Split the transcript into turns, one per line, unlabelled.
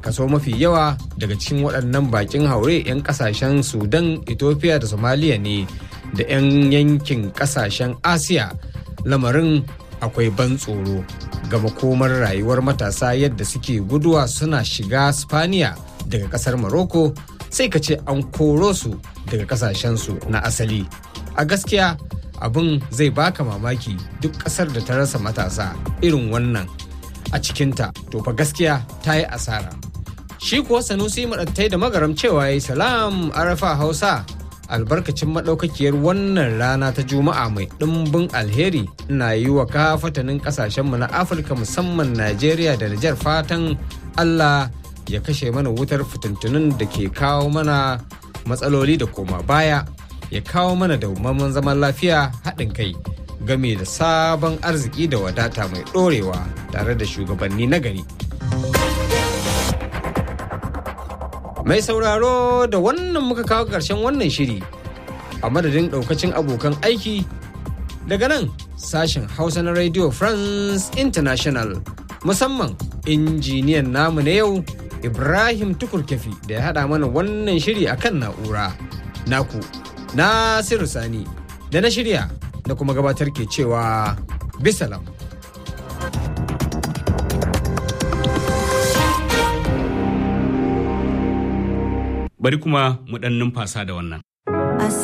kaso mafi yawa daga cikin waɗannan bakin haure 'yan ƙasashen sudan ethiopia da somalia ne da 'yan yankin ƙasashen asiya lamarin akwai ban tsoro ga makomar rayuwar matasa yadda suke guduwa suna shiga spaniya daga ƙasar morocco sai ka ce an koro su daga ƙasashensu na asali a gaskiya abin zai baka mamaki duk ƙasar da ta rasa matasa irin wannan a cikinta to fa gaskiya ta yi asara shi kuwa sanusi maɗattai da magaram cewa ya yi salam arafa hausa albarkacin maɗaukakiyar wannan rana ta juma'a mai ɗimbin alheri na yi wa kafatanin ƙasashenmu na afirka musamman najeriya da nijar fatan allah ya kashe mana wutar fitintunin da ke kawo mana matsaloli da koma baya ya kawo mana dawwammamen zaman lafiya haɗin kai game da sabon arziki da wadata mai ɗorewa tare da shugabanni na gari. Mai sauraro da wannan muka kawo ƙarshen wannan shiri a madadin ɗaukacin abokan aiki daga nan sashen Hausa na Radio France International musamman injiniyan namu na yau Ibrahim Tukurkefi da ya haɗa mana wannan shiri akan na'ura. Naku, Nasiru Sani da na shirya da kuma gabatar ke cewa bisalam.
Bari kuma mu ɗan numfasa da wannan.